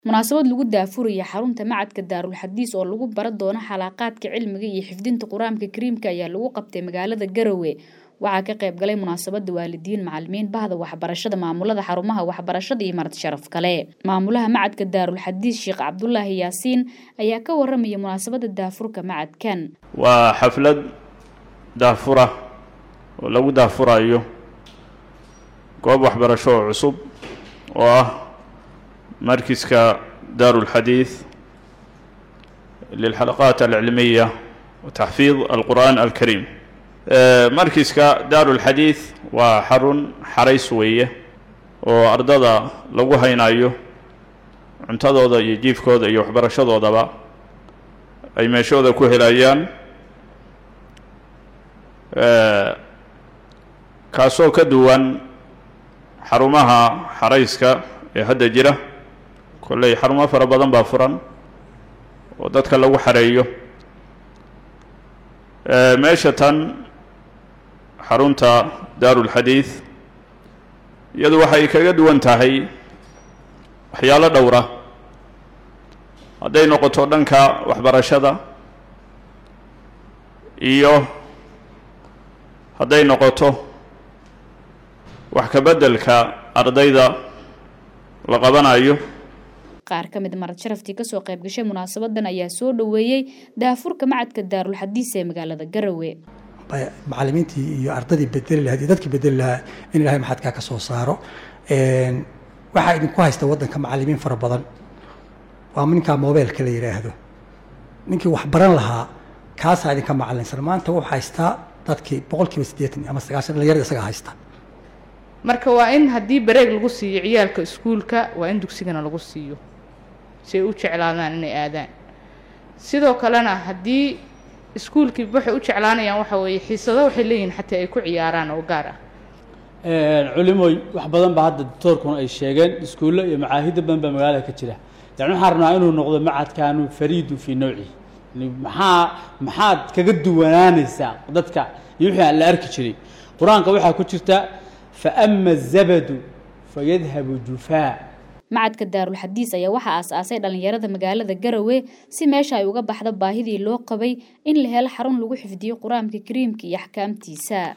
munaasabad lagu daafuraya xarunta macadka daarul xadiis oo lagu baran doono xalaaqaadka cilmiga iyo xifdinta qur-aanka kariimka ayaa lagu qabtay magaalada garowe waxaa ka qayb galay munaasabada waalidiin macalimiin bahda waxbarashada maamulada xarumaha waxbarashada iyo marti sharaf kale maamulaha macadka daarul xadiis sheekh cabdulaahi yaasiin ayaa ka waramaya munaasabada daafurka macadkan waa xaflad daafura oo lagu daafurayo goob waxbarasho oo cusub oo ah markiska daaru اlxadiid lilxalaqaat alcilmiya wataxfiid alqur'an alkariim markiska daaru اlxadiid waa xarun xarays weeye oo ardada lagu haynayo cuntadooda iyo jiifkooda iyo waxbarashadoodaba ay meeshooda ku helayaan kaasoo ka duwan xarumaha xarayska ee hadda jira kolley xarumo fara badan baa furan oo dadka lagu xareeyo meesha tan xarunta daaru lxadiid iyadu waxay kaga duwan tahay waxyaalo dhowra hadday noqoto dhanka waxbarashada iyo hadday noqoto wax ka beddelka ardayda la qabanayo qaar ka mid marad sharaftii kasoo qayb gashay munaasabadan ayaa soo dhoweeyey daafurka macadka daarul xadiis ee magaalada garowe macalimiintii iyo ardadii bedeli lahayd iyo dadkii bedeli lahaa in ilahay maxadkaa ka soo saaro waxaa idinku haysta waddanka macalimiin fara badan waa ninkaa mobeelka la yidhaahdo ninkii wax baran lahaa kaasaa idinka macalinsan maanta wuxuu haystaa dadkii boqol kiiba siddeetan ama sagaashan dhalinyarada isagaa haysta marka waa in haddii bareeg lagu siiyo ciyaalka iskuulka waa in dugsigana lagu siiyo si ay u jeclaadaan inay aadaan sidoo kalena haddii iskuulkii waxay u jeclaanayaan waxa weeye xiisado waxay leeyihin xataa ay ku ciyaaraan oo gaar ah culimooy wax badan baa hadda doctoorkuna ay sheegeen iskuullo iyo macaahidda badan baa magaalada ka jira yani waxaan rabnaa inuu noqdo macadkaanu fariidu fii nawci maxaa maxaad kaga duwanaanaysaa dadka iyo wixii aan la arki jiray qur-aanka waxaa ku jirta faama azabadu fayadhabu jufaa macadka daarul xadiis ayaa waxaa aas-aasay dhallinyarada magaalada garowe si meesha ay uga baxdo baahidii loo qabay in la helo xarun lagu xifdiyo qur-aanka kariimka iyo axkaamtiisa